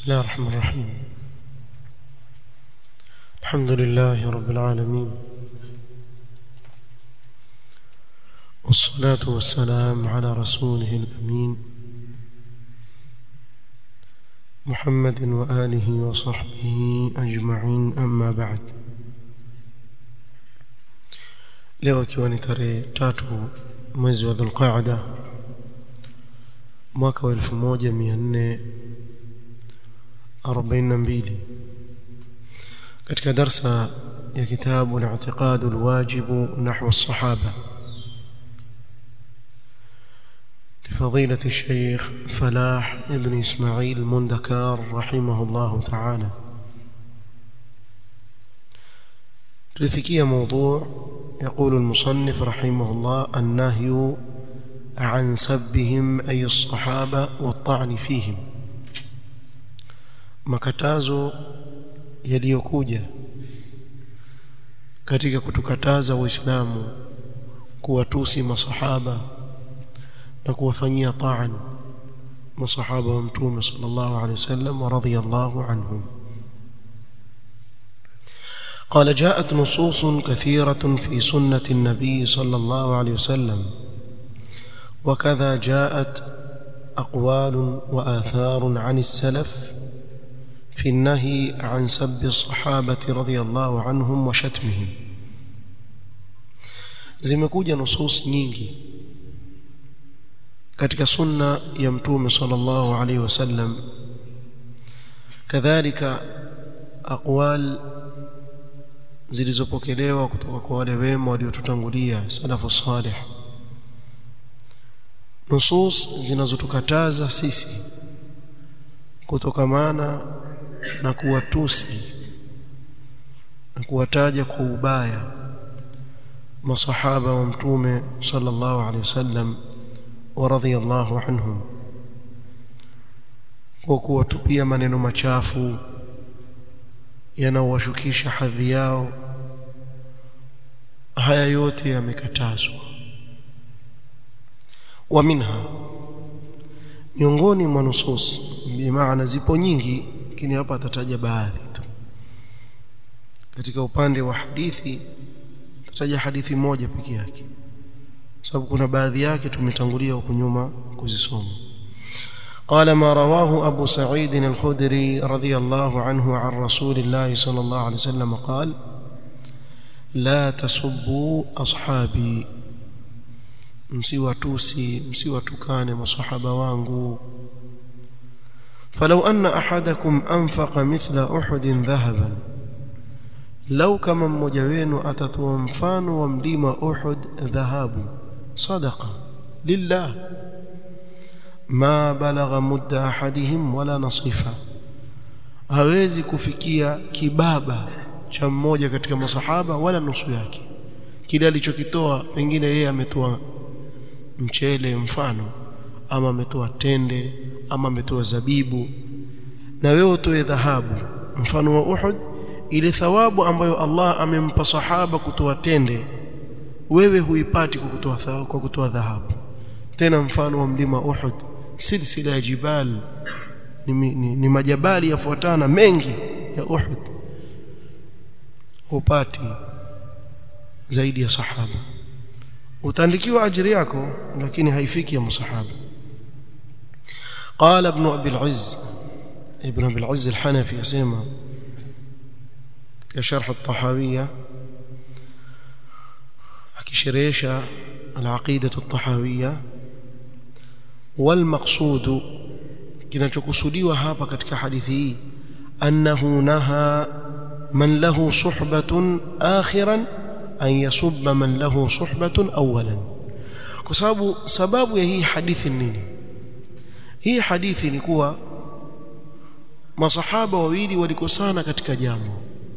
الله الرحمن الرحيم الحمد لله رب العالمين والصلاة والسلام على رسوله الأمين محمد وآله وصحبه أجمعين أما بعد leo ikiwa ni tarehe tatu mwezi wa dhulqaada mwaka wa elfu moja mia nne arobaini na mbili katika darsa ya kitabu al-i'tiqad al-wajib nahwa as-sahaba لفضيلة الشيخ فلاح ابن إسماعيل مندكار رحمه الله تعالى تلفكية موضوع يقول المصنف رحمه الله النهي عن سبهم أي الصحابة والطعن فيهم makatazo yaliyokuja katika kutukataza waislamu kuwatusi masahaba na kuwafanyia taan masahaba wa mtume sallallahu alaihi wasallam wa radhiyallahu anhum قال جاءت نصوص كثيرة في سنة النبي صلى الله عليه وسلم وكذا جاءت أقوال وآثار عن السلف في النهي عن سب الصحابة رضي الله عنهم وشتمهم zimekuja nusus nyingi katika sunna ya mtume sallallahu alaihi wasallam kadhalika aqwal zilizopokelewa kutoka kwa wale wema waliotutangulia salafu salih nusus zinazotukataza sisi kutokamana na kuwatusi na kuwataja kwa ubaya masahaba wa mtume sallallahu alaihi wasallam wa radhiyallahu anhum kwa kuwatupia maneno machafu yanaowashukisha hadhi yao haya yote yamekatazwa wa minha miongoni mwa nusus bimaana zipo nyingi lakini hapa atataja baadhi tu katika upande wa hadithi tataja hadithi moja peke yake sababu kuna baadhi yake tumetangulia huko nyuma kuzisoma قال ما رواه أبو سعيد الخدري رضي الله عنه عن رسول الله صلى الله عليه وسلم قال لا تسبوا أصحابي msiwatusi msiwatukane masahaba wangu فلو أن أحدكم أنفق مثل أحد ذهبا لو كما mmoja wenu atatoa mfano wa mlima Uhud dhahabu sadaqa lillah ma balagha mudda ahadihim wala nasifa hawezi kufikia kibaba cha mmoja katika masahaba wala nusu yake kile alichokitoa pengine yeye ametoa mchele mfano ama ametoa tende ama ametoa zabibu na wewe utoe dhahabu mfano wa Uhud ile thawabu ambayo Allah amempa sahaba kutoa tende wewe huipati kwa kutoa thawabu kwa kutoa dhahabu tena mfano wa mlima Uhud silsila ya jibal ni, ni, ni majabali yafuatana mengi ya Uhud upati zaidi ya sahaba utaandikiwa ajiri yako lakini haifiki ya masahaba قال ابن ابي العز ابن ابي العز الحنفي يسمى كشرح الطحاويه akisherehesha العقيده الطحاويه والمقصود kinachokusudiwa hapa katika hadithi hii annahu naha man lahu suhbatun akhiran an yasubba man lahu suhbatun awalan kwa sababu sababu ya hii hadithi nini hii hadithi ni kuwa masahaba wawili walikosana katika jambo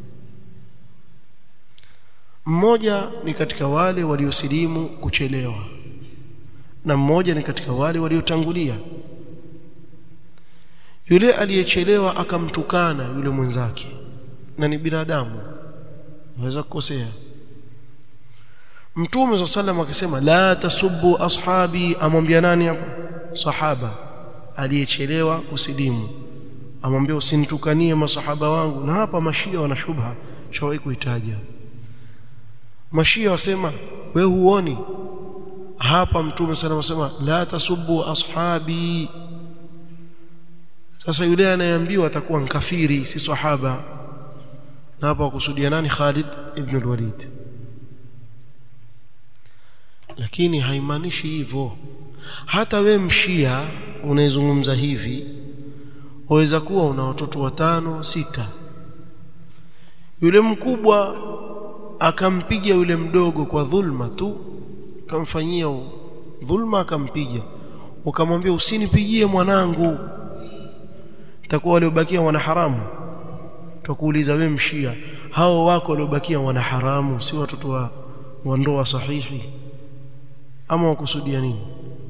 mmoja ni katika wale waliosilimu kuchelewa na mmoja ni katika wale waliotangulia yule aliyechelewa akamtukana yule mwenzake na ni binadamu anaweza kukosea mtume swalla sallam akasema la tasubbu ashabi amwambia nani hapo sahaba aliyechelewa kusilimu amwambia usinitukanie masahaba wangu na hapa mashia wana shubha shawahi kuitaja mashia wasema we huoni hapa mtume sana wasema la tasubbu ashabi sasa yule anayeambiwa atakuwa nkafiri si sahaba na hapa wakusudia nani Khalid ibn al-Walid lakini haimaanishi hivyo hata we mshia unaezungumza hivi waweza kuwa una watoto watano sita yule mkubwa akampiga yule mdogo kwa dhulma tu akamfanyia dhulma akampiga ukamwambia usinipigie mwanangu takuwa waliobakia wana haramu tutakuuliza wewe mshia hao wako waliobakia wana haramu si watoto wa, wa ndoa sahihi ama wakusudia nini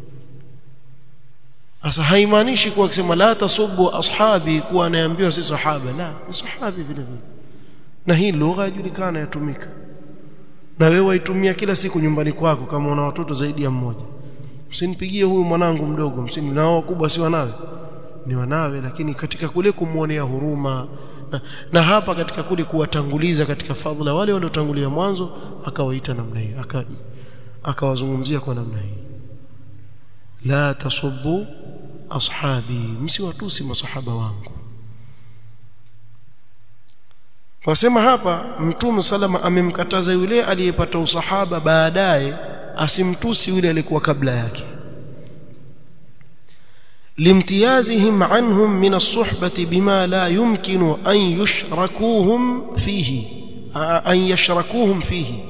sasa haimaanishi kuwa akisema la tasubbu ashabi kuwa anaambiwa si sahaba la ni sahabi vile vile na hii lugha yajulikana yatumika na wewe waitumia kila siku nyumbani kwako kama una watoto zaidi ya mmoja msinipigie huyu mwanangu mdogo msini na wakubwa si wanawe ni wanawe lakini katika kule kumwonea huruma na, na hapa katika kule kuwatanguliza katika fadhila wale waliotangulia mwanzo akawaita namna hiyo aka akawazungumzia kwa namna hii la tasubbu ashabi msiwatusi masahaba wangu Wasema hapa Mtume salama amemkataza yule aliyepata usahaba baadaye asimtusi yule aliyekuwa kabla yake limtiyazihim anhum min as-suhbati bima la yumkinu an yushrakuhum fihi an yashrakuhum fihi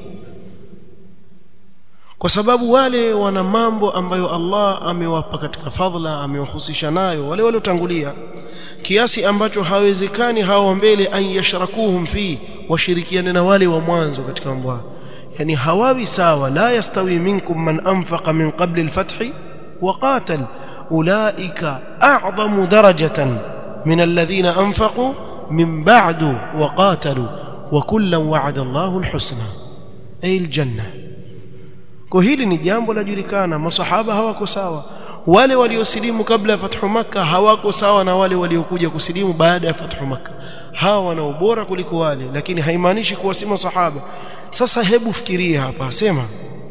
kwa sababu wale wana mambo ambayo Allah amewapa katika fadhila amewahusisha nayo wale waliotangulia kiasi ambacho hawezekani hao mbele an yashrakuhum fi washirikiane na wale wa mwanzo katika mambo hayo yani hawawi sawa la yastawi minkum man anfaqa min qabli al-fath wa qatal ulaika a'zamu darajatan min alladhina anfaqu min ba'du wa qatalu wa kullan wa'ada Allahu al-husna ay al-jannah kwa hili ni jambo lajulikana masahaba hawako sawa wale waliosilimu kabla ya fathu makka hawako sawa na wale waliokuja kusilimu baada ya fathu makka hawa wana ubora kuliko wale lakini haimaanishi kuwa si masahaba sasa hebu fikiria hapa asema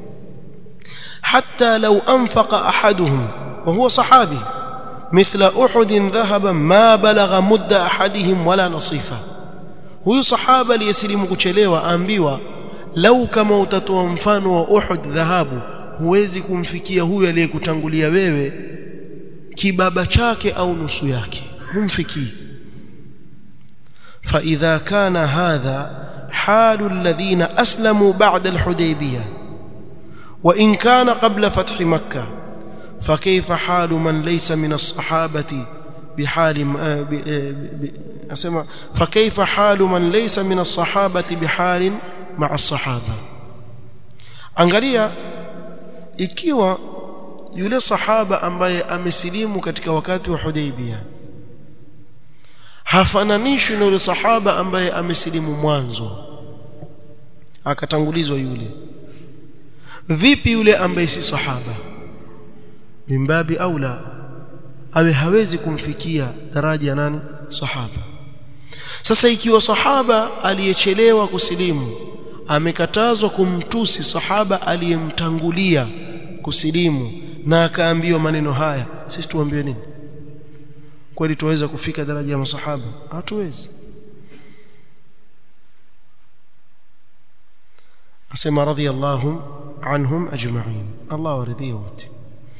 hatta law anfaqa ahaduhum wa huwa sahabi mithla uhud dhahaban ma balagha mudda ahadihim wala nasifa huyu sahaba aliyesilimu kuchelewa aambiwa lau kama utatoa mfano wa Uhud dhahabu huwezi kumfikia huyu aliyekutangulia wewe kibaba chake au nusu yake humfikii فإذا كان هذا حال الذين أسلموا بعد الحديبية وإن كان قبل فتح مكة فكيف حال من ليس من الصحابة بحال أسمع فكيف حال من ليس من الصحابة بحال مع الصحابة angalia ikiwa yule sahaba ambaye amesilimu katika wakati wa Hudaybiyah hafananishwi na yule sahaba ambaye amesilimu mwanzo akatangulizwa yule vipi yule ambaye si sahaba mimbabi aula awe hawezi kumfikia daraja ya nani sahaba sasa ikiwa sahaba aliyechelewa kusilimu amekatazwa kumtusi sahaba aliyemtangulia kusilimu na akaambiwa maneno haya sisi tuambiwe nini kweli tuweza kufika daraja ya masahaba hatuwezi asema radhiyallahu anhum ajma'in Allah waridhie wote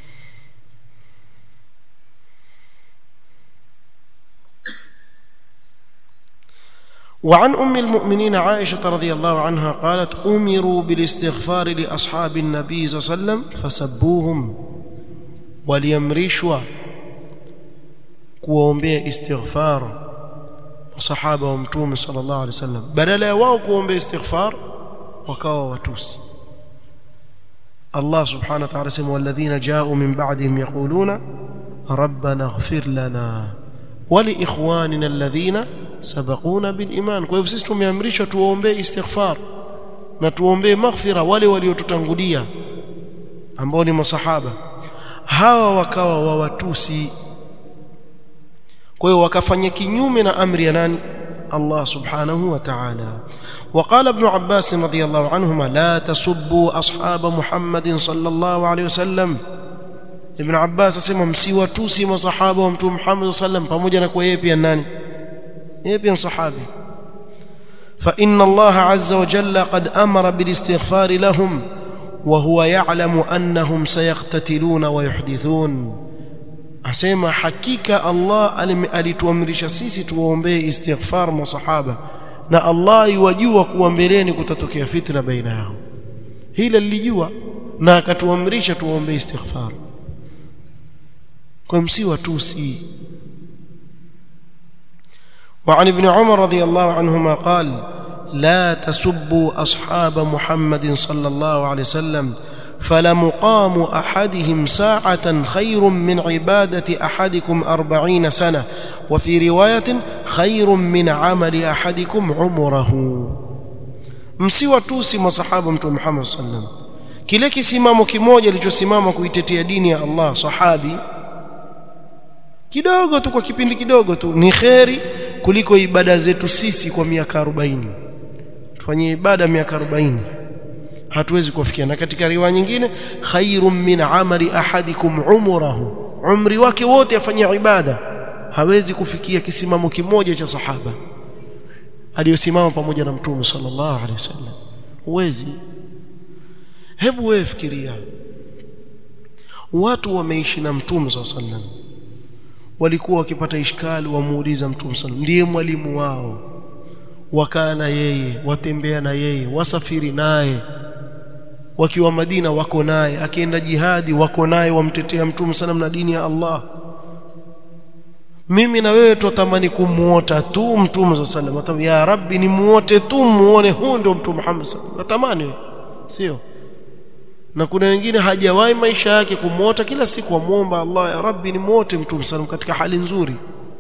وعن أم المؤمنين عائشة رضي الله عنها قالت أمروا بالاستغفار لأصحاب النبي صلى الله عليه وسلم فسبوهم وليمرشوا kuwaombea istighfar masahaba wa mtume sallallahu alaihi wasallam badala ya wao kuombea istighfar wakawa watusi Allah subhanahu wa ta'ala sema walladhina ja'u min ba'dihim yaquluna rabbana ighfir lana wa li ikhwanina alladhina sabaquna bil iman kwa hivyo sisi tumeamrishwa tuombee istighfar na tuombee maghfira wale waliotutangulia ambao ni masahaba hawa wakawa wawatusi kwa hiyo wakafanya kinyume na amri ya nani Allah subhanahu wa ta'ala وقال ابن عباس رضي الله عنهما لا تسبوا أصحاب محمد صلى الله عليه وسلم ابن عباس asema msiwatusi masahaba wa mtume Muhammad sallam pamoja na kwa yeye pia nani yeye pia sahabi فإن الله عز وجل قد أمر بالاستغفار لهم وهو يعلم أنهم سيقتتلون ويحدثون asema hakika Allah alituamrisha sisi tuwaombee istighfar masahaba na Allah yuwajua kuwa mbeleni kutatokea fitna baina yao hili lilijua na akatuamrisha tuwaombee istighfar kwa msiwa tusi وعن ابن عمر رضي الله عنهما قال لا تسبوا أصحاب محمد صلى الله عليه وسلم فلمقام أحدهم ساعة خير من عبادة أحدكم أربعين سنة وفي رواية خير من عمل أحدكم عمره msiwa tusi masahaba mtume Muhammad sallam kile kisimamo kimoja alichosimama kuitetea dini ya Allah sahabi kidogo tu kwa kipindi kidogo tu ni kheri kuliko ibada zetu sisi kwa miaka 40 tufanye ibada miaka 40 hatuwezi kufikia na katika riwaya nyingine khairum min amali ahadikum umrahu umri wake wote afanyia ibada hawezi kufikia kisimamo kimoja cha sahaba aliyosimama pamoja na mtume sallallahu alaihi wasallam huwezi hebu wewe fikiria watu wameishi na mtume sallallahu alaihi wasallam walikuwa wakipata ishkali wamuuliza mtume sallallahu ndiye mwalimu wao wakaa na yeye watembea na yeye wasafiri naye wakiwa Madina wako naye akienda jihadi wako naye wamtetea mtume sallam na dini ya Allah mimi na wewe tutamani kumuota tu mtume sallam atam ya rabbi ni muote tu muone huyu ndio mtume Muhammad sallam natamani sio na kuna wengine hajawahi maisha yake kumuota kila siku amuomba Allah ya rabbi ni muote mtume sallam katika hali nzuri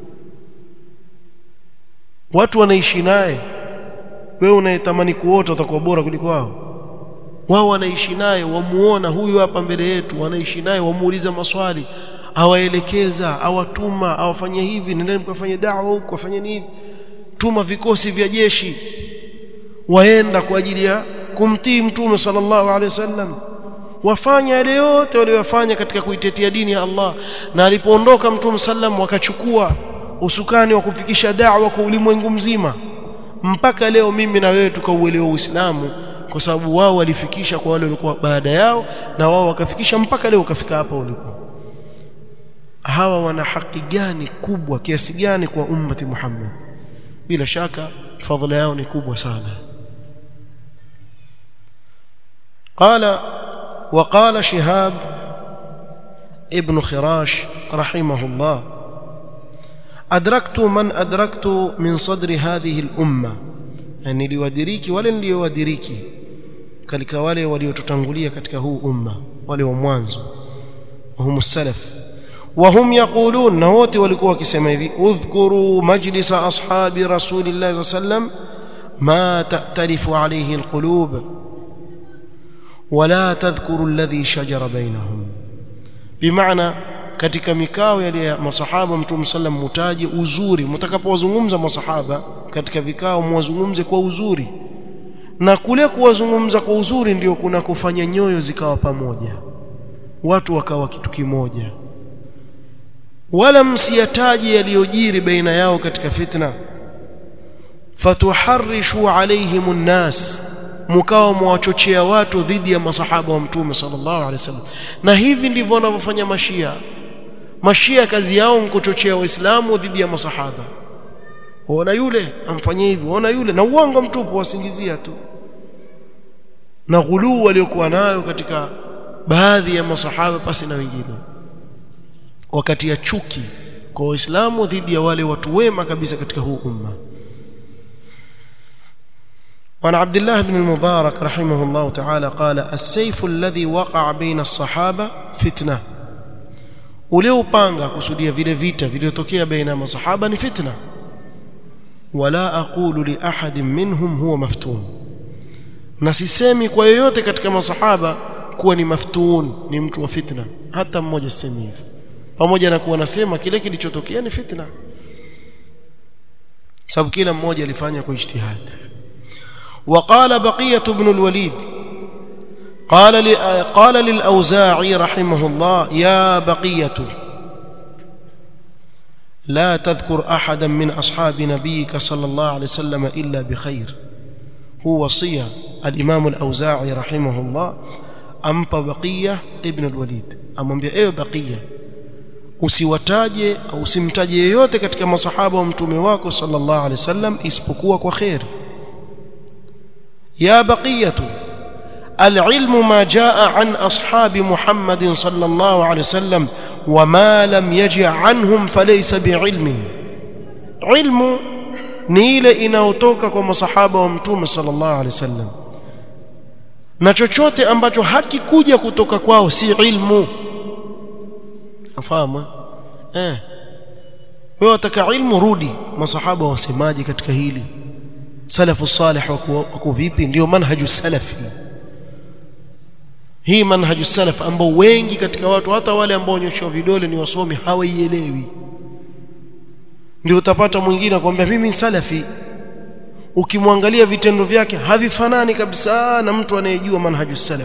watu wanaishi naye wewe unayetamani kuota utakuwa bora kuliko wao wao wanaishi naye wamuona huyu hapa mbele yetu wanaishi naye wamuuliza maswali awaelekeza awatuma awafanye hivi nendeni mkafanye dawa huko afanye hivi tuma vikosi vya jeshi waenda kwa ajili ya kumtii mtume sallallahu alaihi wasallam wafanya yale yote waliyofanya katika kuitetea dini ya Allah na alipoondoka mtume sallam wakachukua usukani wa kufikisha da'wa kwa ulimwengu mzima mpaka leo mimi na wewe tukauelewa Uislamu kwa sababu wao walifikisha kwa wale walikuwa baada yao na wao wakafikisha mpaka leo ukafika hapa ulipo hawa wana haki gani kubwa kiasi gani kwa ummati Muhammad bila shaka fadhila yao ni kubwa sana قال وقال شهاب ابن خراش رحمه الله أدركت من أدركت من صدر هذه الأمة yani liwadiriki wale niliowadiriki katika wale waliotutangulia katika huu umma wale wa mwanzo wahum salaf wahum yaqulun na wote walikuwa wakisema hivi udhkuru majlisa ashabi rasulillahi sallam ma ta'talifu alayhi alqulub wala tadhkuru alladhi shajara bainahum bimaana katika mikao ya masahaba mtume sallam mutaji uzuri mtakapowazungumza masahaba katika vikao muwazungumze kwa uzuri na kule kuwazungumza kwa uzuri ndio kuna kufanya nyoyo zikawa pamoja watu wakawa kitu kimoja wala msiyataji yaliyojiri baina yao katika fitna fatuharrishu alaihim nnas mkao mwachochea watu dhidi ya masahaba wa mtume sallallahu alaihi wasallam na hivi ndivyo wanavyofanya mashia mashia kazi yao ni kuchochea waislamu dhidi ya masahaba waona yule amfanyia hivi waona yule na uongo mtupu wasingizia tu na ghuluu waliokuwa nayo katika baadhi ya masahaba pasi na wengine wakati ya chuki kwa waislamu dhidi ya wale watu wema kabisa katika huu umma وعن عبد الله بن المبارك رحمه الله تعالى قال السيف الذي وقع بين الصحابة فتنة uliopanga kusudia vile vita vilivyotokea baina ya masahaba ni fitna wala aqulu li ahadin minhum huwa maftun na sisemi kwa yoyote katika masahaba kuwa ni maftun ni mtu wa fitna hata mmoja sisemi hivyo pamoja na kuwa nasema kile kilichotokea ni fitna sababu kila mmoja alifanya kwa ijtihad وقال بقية بن الوليد قال قال للأوزاعي رحمه الله يا بقية لا تذكر أحدا من أصحاب نبيك صلى الله عليه وسلم إلا بخير هو وصية الإمام الأوزاعي رحمه الله أمب بقية ابن الوليد أمبيا إيه بقية usiwataje au usimtaje yeyote katika masahaba wa mtume wako sallallahu alaihi wasallam isipokuwa kwa khair ya baqiyatu العلم ما جاء عن أصحاب محمد صلى الله عليه وسلم وما لم يجع عنهم فليس بعلم علم ni ile inayotoka kwa masahaba wa mtume sallallahu alaihi wasallam na chochote ambacho hakikuja kutoka kwao si ilmu afahamu eh wewe utaka ilmu rudi masahaba wasemaje katika hili salafu salih wako vipi ndio manhaju salafi hii manhaju salaf ambao wengi katika watu hata wale ambao nyosha vidole ni wasomi hawaielewi ndio utapata mwingine akwambia mimi ni salafi ukimwangalia vitendo vyake havifanani kabisa na mtu anayejua manhaju salaf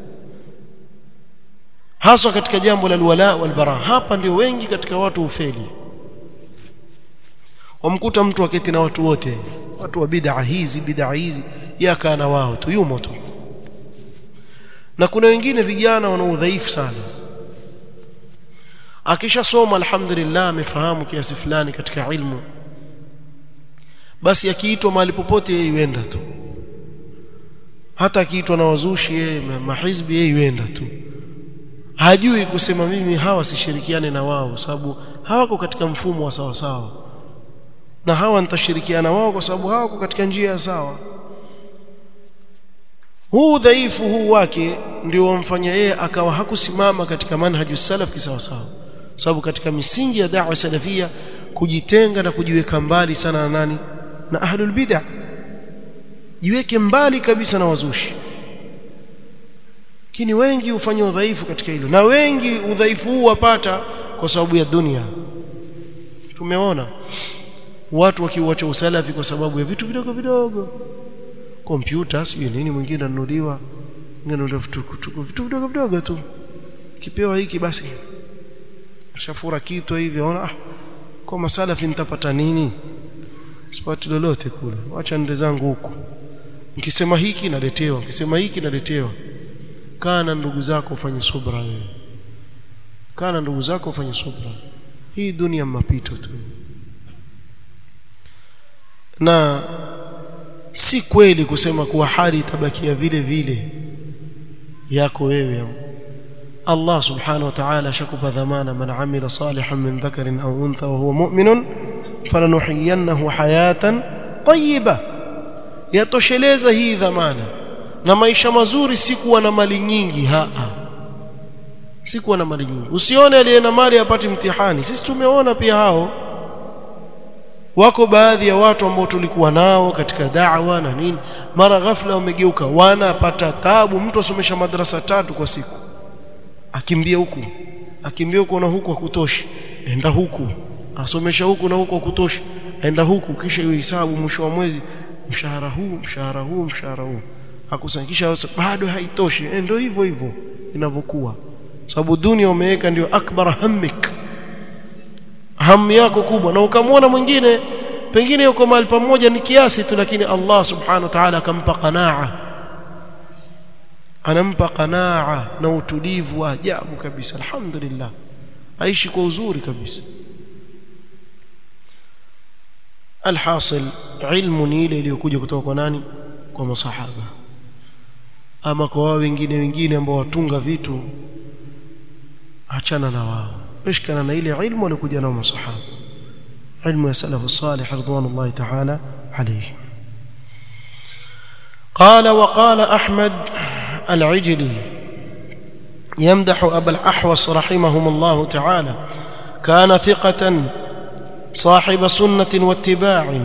haswa katika jambo la alwala walbara hapa ndio wengi katika watu ufeli wamkuta mtu aketi na watu wote watu wa bid'a hizi bid'a hizi yakaa na wao tu yumo tu na kuna wengine vijana wana udhaifu sana akishasoma alhamdulillah amefahamu kiasi fulani katika ilmu basi akiitwa mahali popote yeye yuenda tu hata akiitwa na wazushi yeye mahizbi yeye yuenda tu hajui kusema mimi hawa sishirikiane na wao sababu hawako katika mfumo wa sawa sawa na hawa nitashirikiana wao kwa sababu hawako katika njia ya sawa huu dhaifu huu wake ndio wamfanya yeye akawa hakusimama katika manhaju salaf kisawa sawa sababu katika misingi ya da'wa salafia kujitenga na kujiweka mbali sana na nani na ahlul bid'ah jiweke mbali kabisa na wazushi lakini wengi hufanya udhaifu katika hilo na wengi udhaifu huu wapata kwa sababu ya dunia tumeona watu wakiuacha usalafi kwa sababu ya vitu vidogo vidogo kompyuta sijui nini mwingine anunuliwa ngine vitu vitu vidogo vidogo tu kipewa hiki basi shafura kitu hivi ona ah kwa masalafi nitapata nini sipati lolote kule acha nende zangu huku nikisema hiki naletewa nikisema hiki naletewa kana ndugu zako ufanye subra wewe kana ndugu zako ufanye subra hii dunia mapito tu na si kweli kusema kuwa hali itabakia vile vile yako wewe Allah subhanahu wa ta'ala shakupa dhamana man amila salihan min dhakarin aw untha wa huwa mu'minun falanuhyiyannahu hayatan tayyiba yatosheleza hii dhamana na maisha mazuri si kuwa na mali nyingi haa si kuwa na mali nyingi usione aliye na mali apati mtihani sisi tumeona pia hao wako baadhi ya watu ambao tulikuwa nao katika da'wa na nini mara ghafla wamegeuka wanapata tabu mtu asomesha madrasa tatu kwa siku akimbia huku akimbia huku na huku hakutoshi enda huku asomesha huku na huku hakutoshi enda huku kisha iwe hisabu mwisho wa mwezi mshahara huu mshahara huu mshahara huu akusanyikisha bado haitoshi ndio hivyo hivyo inavyokuwa sababu dunia umeweka ndio akbar hammik hamu yako kubwa na ukamwona mwingine pengine yuko mahali pamoja ni kiasi tu lakini Allah subhanahu wa ta'ala akampa qanaa anampa qanaa na utulivu wa ajabu kabisa alhamdulillah aishi kwa uzuri kabisa alhasil ilmu ni ile iliyokuja kutoka kwa nani kwa masahaba ama kwa wao wengine wengine ambao watunga vitu achana na wao اشكنا na ile ilmu walikuja nao masahaba ilmu ya salafu salih ridwanullahi ta'ala alayhi قال وقال احمد العجلي يمدح ابا الاحوص رحمهم الله تعالى كان ثقه صاحب سنه واتباع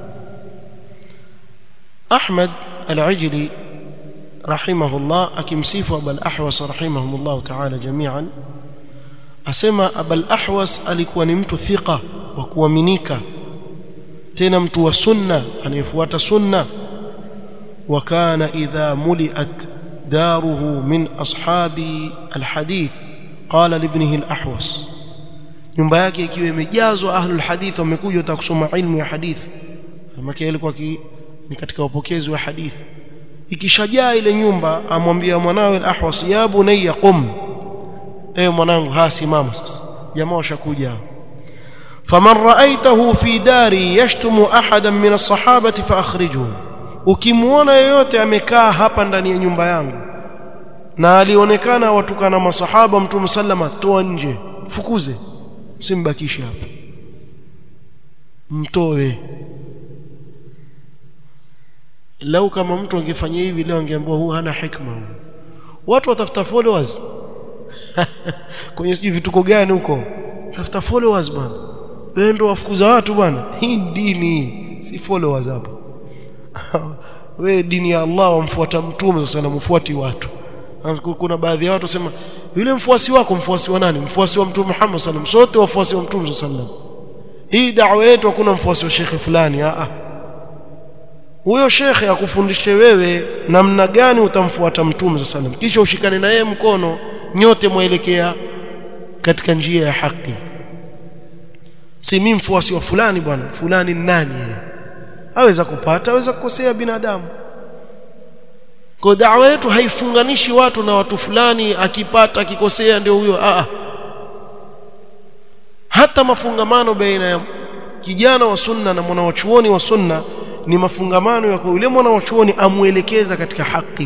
احمد العجلي رحمه الله akimsifu ابا الاحوص رحمهم الله تعالى جميعا asema abul ahwas alikuwa ni mtu thika wa kuaminika tena mtu wa sunna anayefuata sunna wa kana idha muliat daruhu min ashabi alhadith qala libnihi alahwas nyumba yake ikiwa imejazwa ahlul hadith wamekuja wataka kusoma ilmu ya hadith maana ilikuwa ni katika upokezi wa hadith ikishajaa ile nyumba amwambia mwanawe al-ahwas ya bunayya qum eh mwanangu ha simama sasa jamaa washakuja faman ra'aytahu fi dari yashtumu ahadan min as-sahabati fa akhrijhu ukimuona yeyote amekaa hapa ndani ya nyumba yangu na alionekana watukana masahaba mtume sallama toa nje fukuze simbakishe hapa mtoe lau kama mtu angefanya hivi leo angeambiwa huu hana hikma watu watafuta followers kwenye sijui vituko gani huko tafuta followers bwana wewe ndio wafukuza watu bwana hii dini si followers hapo wewe dini ya Allah wamfuata mtume sasa na mfuati watu kuna baadhi ya watu wasema yule mfuasi wako mfuasi wa nani mfuasi wa mtume Muhammad sallam sote wafuasi wa mtume sallam hii da'wa yetu hakuna mfuasi wa shekhe fulani a a huyo shekhe akufundishe wewe namna gani utamfuata mtume sallam kisha ushikane na yeye mkono nyote mwelekea katika njia ya haki si mimi mfuasi wa fulani bwana fulani nani yeye aweza kupata aweza kukosea binadamu kwa da'wa yetu haifunganishi watu na watu fulani akipata akikosea ndio huyo a hata mafungamano baina ya kijana wa sunna na mwanawachuoni wa sunna ni mafungamano ya yule mwanawachuoni amuelekeza katika haki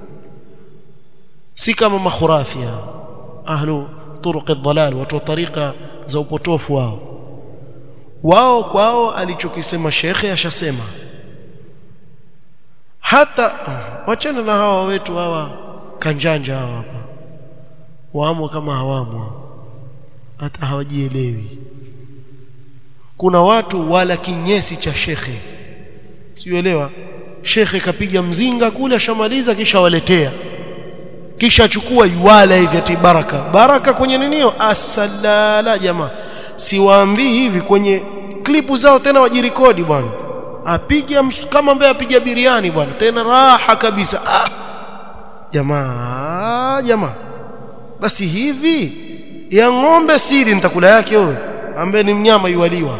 si kama makhurafia ahlu turuq ad-dalal watu wa tariqa za upotofu wao wao kwao alichokisema shekhe ashasema hata wachana na hawa wetu hawa kanjanja hawa hapa waamo kama hawamo hata hawajielewi kuna watu wala kinyesi cha shekhe siuelewa shekhe kapiga mzinga kule ashamaliza kisha waletea kisha achukua yuwala hivi ati baraka baraka kwenye ninio asalala jamaa siwaambii hivi kwenye klipu zao tena wajirekodi bwana apiga kama ambaye apiga biriani bwana tena raha kabisa ah jamaa jamaa basi hivi ya ng'ombe siri nitakula yake wewe ambaye ni mnyama yuwaliwa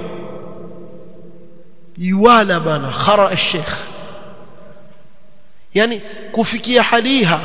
yuwala bana khara al-sheikh yani kufikia haliha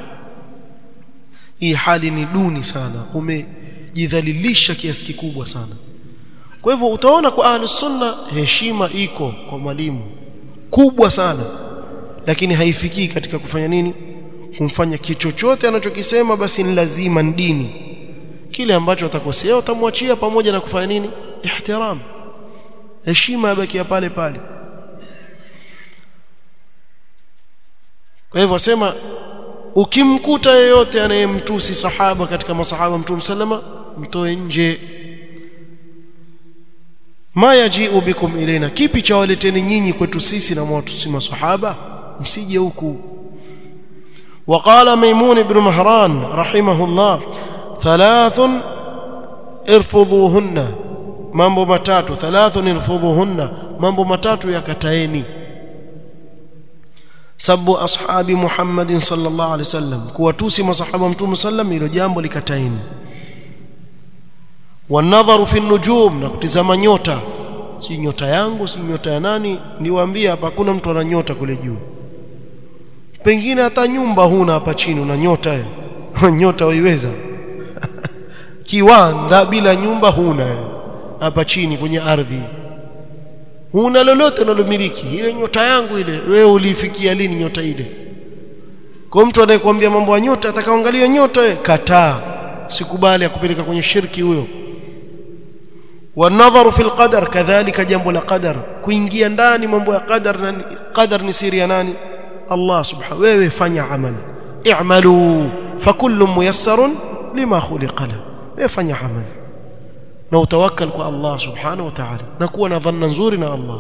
hii hali ni duni sana umejidhalilisha kiasi kikubwa sana kwa hivyo utaona kwa ahlus sunna heshima iko kwa mwalimu kubwa sana lakini haifikii katika kufanya nini kumfanya kichochote anachokisema basi ni lazima ni dini kile ambacho atakosea utamwachia pamoja na kufanya nini ihtiram heshima yabaki pale pale kwa hivyo sema ukimkuta yeyote anayemtusi sahaba katika masahaba mtume sallama mtoe nje ma yaji'u bikum ilaina kipi cha waleteni nyinyi kwetu sisi na mwatusi masahaba msije huku وقال ميمون بن مهران رحمه الله ثلاث ارفضوهن mambo matatu thalathun irfudhuhunna mambo matatu yakataeni sabu ashabi Muhammadin sallallahu alaihi wasallam kuwatusi masahaba mtume sallam hilo jambo likataeni wanadharu fi nujum na kutizama nyota si nyota yangu si nyota ya nani niwaambia hapa hakuna mtu ana nyota kule juu pengine hata nyumba huna hapa chini una nyota nyota waiweza kiwanda bila nyumba huna hapa chini kwenye ardhi huna lolote unalomiliki ile nyota yangu ile wewe ulifikia lini nyota ile kwa mtu anayekwambia mambo ya nyota atakaangalia nyota wewe kataa sikubali akupeleka kwenye shirki huyo wanadharu fil qadar kadhalika jambo la qadar kuingia ndani mambo ya qadar na qadar ni siri ya nani Allah subhanahu wewe fanya amali i'malu fakullu muyassarun lima khuliqa la wewe fanya amali na utawakkal kwa Allah subhanahu wa ta'ala na kuwa na dhanna nzuri na Allah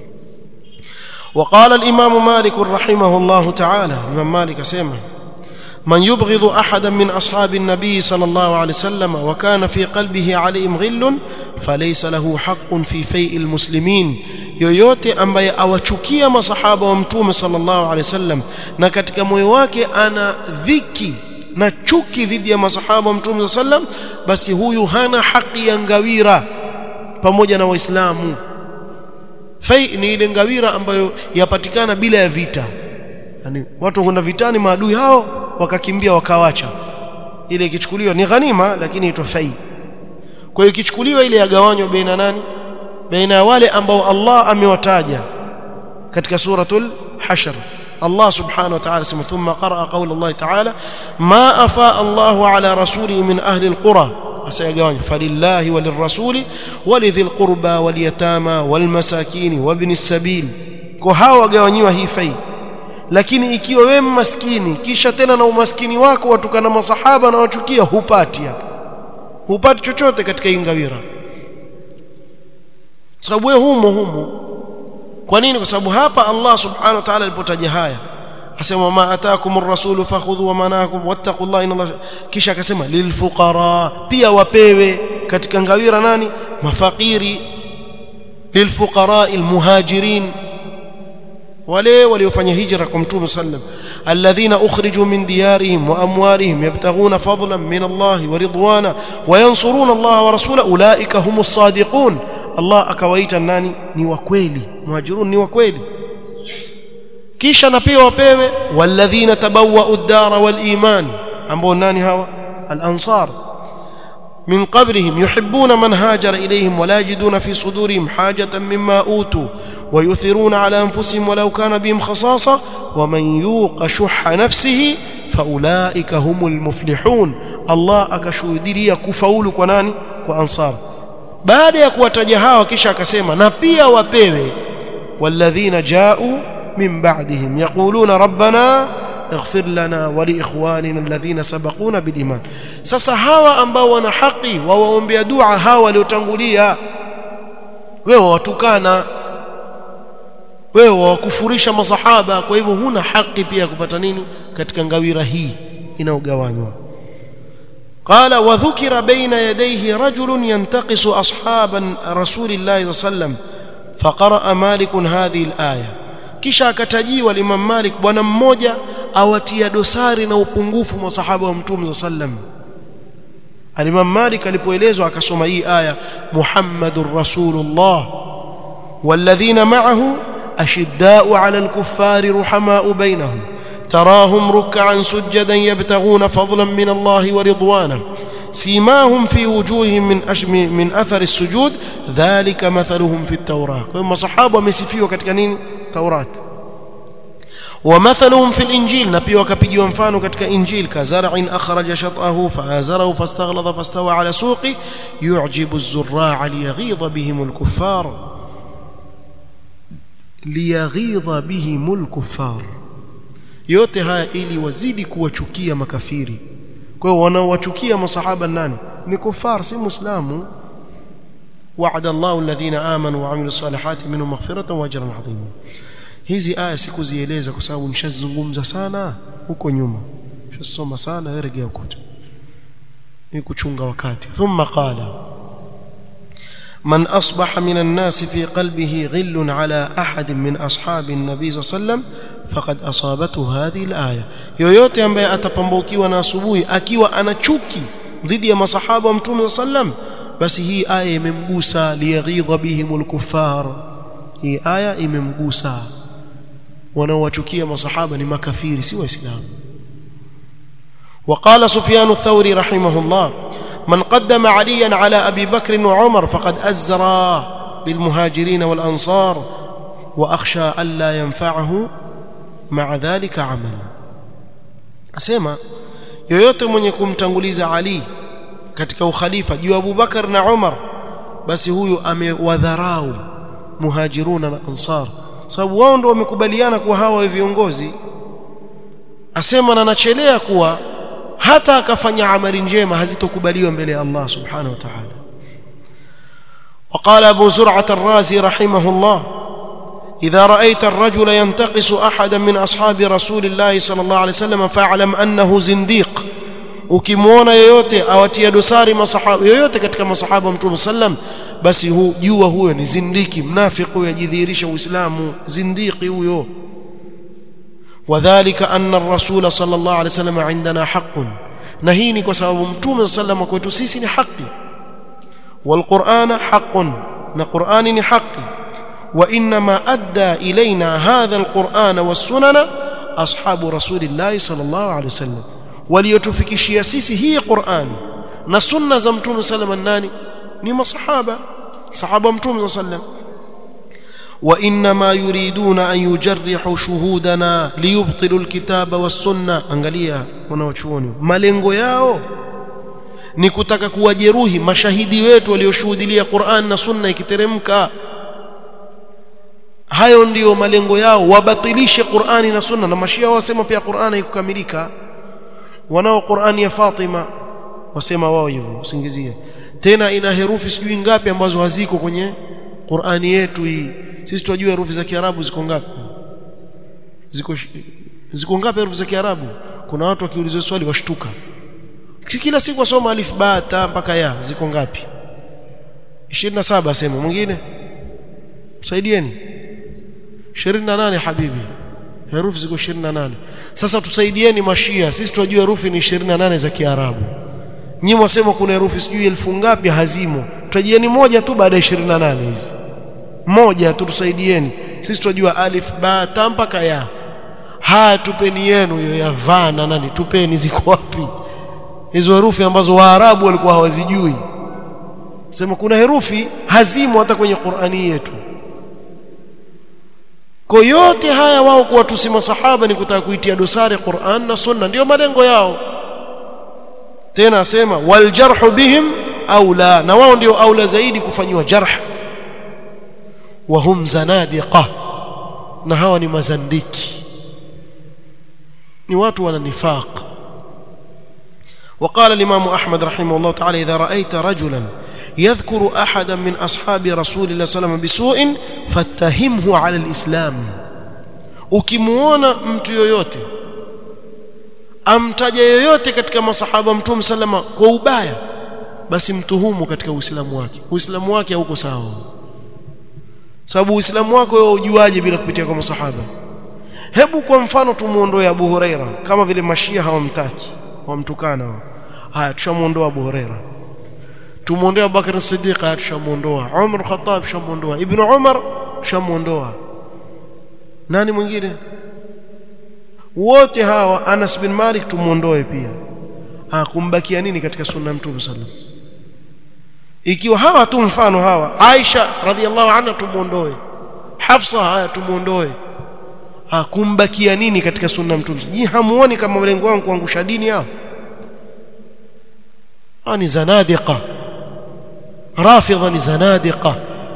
وقال الإمام مالك رحمه الله تعالى الإمام مالك سيما من يبغض احدا من اصحاب النبي صلى الله عليه وسلم وكان في قلبه عليهم غل فليس له حق في فيء المسلمين yoyote ambaye awachukia masahaba wa mtume sallallahu alaihi wasallam na katika moyo wake ana dhiki na chuki dhidi ya masahaba wa mtume sallam basi huyu hana haki ya ngawira pamoja na waislamu fai ni ile ngawira ambayo yapatikana bila ya vita yani watu kwenda vitani maadui hao wakakimbia wakawacha ile ikichukuliwa ni ghanima lakini itwa fai kwa hiyo ikichukuliwa ile yagawanywa baina nani baina ya wale ambao Allah amewataja katika suratul hashr Allah subhanahu wa ta'ala sema thumma qaraa qawla Allah ta'ala ma afa Allah ala rasulihi min ahli alqura asayagawanywa falillahi walirrasuli walidhil qurba walyatama walmasakin wabni sabil kwa hawa wagawanyiwa hii fai lakini ikiwa wewe maskini kisha tena na umaskini wako watukana masahaba na wachukia hupati hapa hupati chochote katika ingawira sababu wewe humo humo kwa nini kwa sababu hapa Allah subhanahu wa ta'ala alipotaja haya asema ma ataakumur rasulu fakhudhu wa manakum wattaqullaha inna Allah kisha akasema lilfuqara pia wapewe katika ngawira nani mafakiri lilfuqara almuhajirin wale waliofanya hijra kwa mtume sallam alladhina ukhriju min diyarihim wa amwalihim yabtaghuna fadlan min Allah wa ridwana wa yansuruna Allah wa rasulahu ulaika humus sadiqun Allah akawaita nani ni wa kweli muhajirun ni wa kweli kisha na pia wapewe walladhina tabawwa'u ad-dara wal iman ambao nani hawa al-ansar من قبلهم يحبون من هاجر إليهم ولا يجدون في صدورهم حاجة مما أوتوا ويؤثرون على أنفسهم ولو كان بهم خصاصة ومن يوق شح نفسه فأولئك هم المفلحون الله akashuhudia kufaulu kwa nani kwa ansar baada ya kuwataja hawa kisha akasema na pia wapewe walladhina ja'u min ba'dihim yaquluna rabbana اغفر لنا ولإخواننا الذين سبقونا بالإيمان sasa hawa ambao wana haki wawaombea dua hawa waliotangulia wewe watukana wewe wakufurisha masahaba kwa hivyo huna haki pia kupata nini katika ngawira hii inaogawanywa قال وذكر بين يديه رجل ينتقص أصحاب رسول الله صلى الله عليه وسلم فقرأ مالك هذه الآية kisha akatajiwa Imam Malik bwana mmoja awatia dosari na upungufu masahaba wa Mtume sallam Al-Imam Malik alipoelezwa akasoma hii aya Muhammadur Rasulullah walladhina ma'ahu ashidda'u 'alal kuffari ruhama'u bainahum تراهم ركعا سجدا يبتغون فضلا من الله ورضوانا سيماهم في وجوههم من أش... من اثر السجود ذلك مثلهم في التوراة كما صحابه wamesifiwa katika nini Taurat ومثلهم في الانجيل na pia wakapigiwa mfano katika injil kazar'in akhraja shat'ahu fa'azarahu fastaghlada fastawa ala suqi yu'jibu az-zurra'a liyaghidha bihim al-kuffar liyaghidha bihim al-kuffar yote haya ili wazidi kuwachukia makafiri kwa hiyo wanaowachukia masahaba nani ni kufar si muislamu وعد الله الذين آمنوا وعملوا الصالحات منهم مغفرة وأجرا عظيما hizi aya sikuzieleza kwa sababu nishazungumza sana huko nyuma nishasoma sana rejea huko ni kuchunga wakati thumma qala من أصبح من الناس في قلبه غل على أحد من أصحاب النبي صلى الله عليه وسلم فقد أصابته هذه الآية yoyote ambaye atapambukiwa na asubuhi akiwa ana chuki dhidi ya masahaba wa mtume sallam basi hii aya imemgusa liyaghidha bihimul kuffar hii aya imemgusa wanaowachukia masahaba ni makafiri si waislamu وقال سفيان الثوري رحمه الله من قدم عليا على أبي بكر وعمر فقد أزرى بالمهاجرين والأنصار وأخشى ألا ينفعه مع ذلك عمل أسمع yoyote mwenye kumtanguliza Ali katika ukhalifa juu Abu Bakar na Umar basi huyu amewadharau muhajiruna na ansar sababu wao ndio wamekubaliana kuwa hawa viongozi asema na nachelea kuwa hata akafanya amali njema hazitokubaliwa mbele ya Allah subhanahu wa ta'ala وقال أبو زرعة الرازي رحمه الله إذا رأيت الرجل ينتقص أحدا من أصحاب رسول الله صلى الله عليه وسلم فاعلم أنه زنديق ukimwona yoyote awatia dosari masahaba yoyote katika masahaba mtume sallam basi hu, jua huyo ni zindiki mnafiki huyo ajidhihirisha uislamu zindiki huyo wadhālika anna ar-rasul sallallahu alayhi wasallam indana haqqun na hii ni kwa sababu mtume sallam kwetu sisi ni haki والقرآن حق نقرآن حق وإنما أدى إلينا هذا القرآن والسنن أصحاب رسول الله صلى الله عليه وسلم وليتفكشي سيسي هي قرآن نسنة زمتون سلم الناني نما صحابة صحابة متوم صلى الله عليه وسلم وإنما يريدون أن يجرحوا شهودنا ليبطلوا الكتاب والسنة angalia wanaochuoni malengo yao ni kutaka kuwajeruhi mashahidi wetu walioshuhudia Qur'an na Sunna ikiteremka hayo ndiyo malengo yao wabatilishe Qur'ani na Sunna na mashia wasema pia Qur'ani haikukamilika wanao Qur'ani ya Fatima wasema wao hivyo usingizie tena ina herufi sijui ngapi ambazo haziko kwenye Qur'ani yetu hii sisi tunajua herufi za Kiarabu ziko ngapi ziko ziko ngapi herufi za Kiarabu kuna watu wakiulizwa swali washtuka kila siku wasoma alif ba ta mpaka ya ziko ngapi 27 asema mwingine msaidieni 28 habibi herufi ziko 28 sasa tusaidieni mashia sisi tunajua herufi ni 28 za Kiarabu nyinyi wasema kuna herufi sijui elfu ngapi hazimo tutajieni moja tu baada ya 28 hizi moja tu tusaidieni sisi tunajua alif ba ta mpaka ya haya tupeni yenu hiyo ya va na nani tupeni ziko wapi hizo herufi ambazo waarabu walikuwa hawazijui sema kuna herufi hazimo hata kwenye Qur'ani yetu kwa yote haya wao kuwatusi masahaba ni kutaka kuitia dosari Qur'an na Sunna ndio malengo yao tena asema wal jarhu bihim aula na wao ndio aula zaidi kufanywa jarh wa hum zanadiqa na hawa ni mazandiki ni watu wana nifaq وقال الإمام أحمد رحمه الله تعالى إذا رأيت رجلا يذكر أحدا من أصحاب رسول الله صلى الله عليه وسلم بسوء فاتهمه على الإسلام ukimuona mtu yoyote amtaja yoyote katika masahaba mtume sallama kwa ubaya basi mtuhumu katika uislamu wake uislamu wake hauko sawa sababu uislamu wako wewe ujuaje bila kupitia kwa masahaba hebu kwa mfano tumuondoe Abu Huraira kama vile mashia hawamtaki wamtukana wao haya tushamuondoa Abu Huraira tumuondoa Abu Bakar Siddiq haya tushamuondoa Umar Khattab tushamuondoa Ibn Umar tushamuondoa nani mwingine wote hawa Anas bin Malik tumuondoe pia ha kumbakia nini katika sunna mtume sallam ikiwa hawa tu mfano hawa Aisha radhiallahu anha tumuondoe Hafsa haya tumuondoe ha kumbakia nini katika sunna mtume ji hamuoni kama malengo wangu kuangusha dini hao ni zanadiqa rafidha ni zanadiqa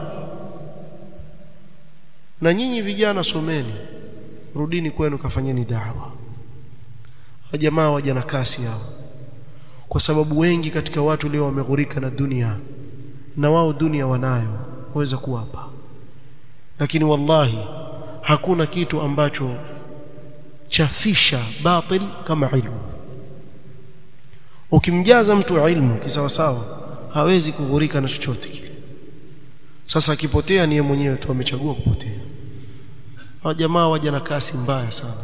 na nyinyi vijana someni rudini kwenu kafanyeni da'wa jamaa waja na kasi hao kwa sababu wengi katika watu leo wameghurika na dunia na wao dunia wanayo waweza kuwapa lakini wallahi hakuna kitu ambacho chafisha batil kama ilmu ukimjaza mtu ilmu kisawasawa hawezi kughurika na chochote kile sasa akipotea niye mwenyewe tu amechagua kupotea hao jamaa waja na kasi mbaya sana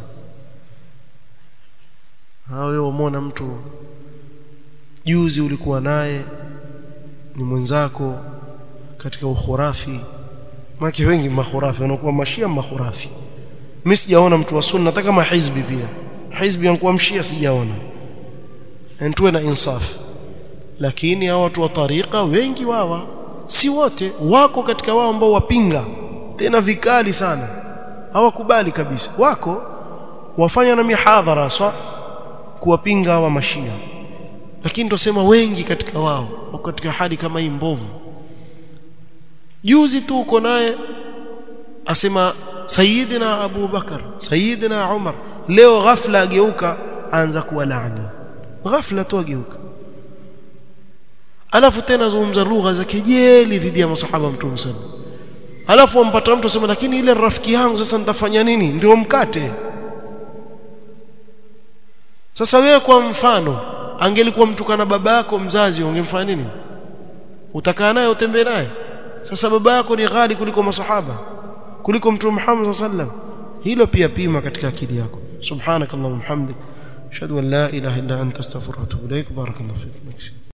hao wewe umeona mtu juzi ulikuwa naye ni mwenzako katika ukhurafi maki wengi makhurafi wanakuwa mashia makhurafi mimi sijaona mtu wa sunna hata kama hizbi pia hizbi anakuwa mshia sijaona tuwe na insaf lakini hao watu wa tariqa wengi wawa si wote wako katika wao ambao wapinga tena vikali sana hawakubali kabisa wako wafanya na mihadhara swa kuwapinga hawa mashia lakini tusema wengi katika wao wako katika hali kama hii mbovu juzi tu uko naye asema sayyidina Abu Bakar sayyidina Umar leo ghafla ageuka anza kuwa laani ghafla tu ageuka alafu tena zungumza lugha za kejeli dhidi ya masahaba mtume sana halafu wampata mtu asema lakini ile rafiki yangu sasa nitafanya nini ndio mkate sasa wewe kwa mfano angelikuwa mtukana baba yako mzazi ungemfanya nini utakaa naye utembee naye sasa baba yako ni ghali kuliko masahaba kuliko mtume Muhammad sallam hilo pia pima katika akili yako subhanakallahumma hamdik ashhadu an la ilaha illa anta astaghfiruka wa atubu ilaik barakallahu fik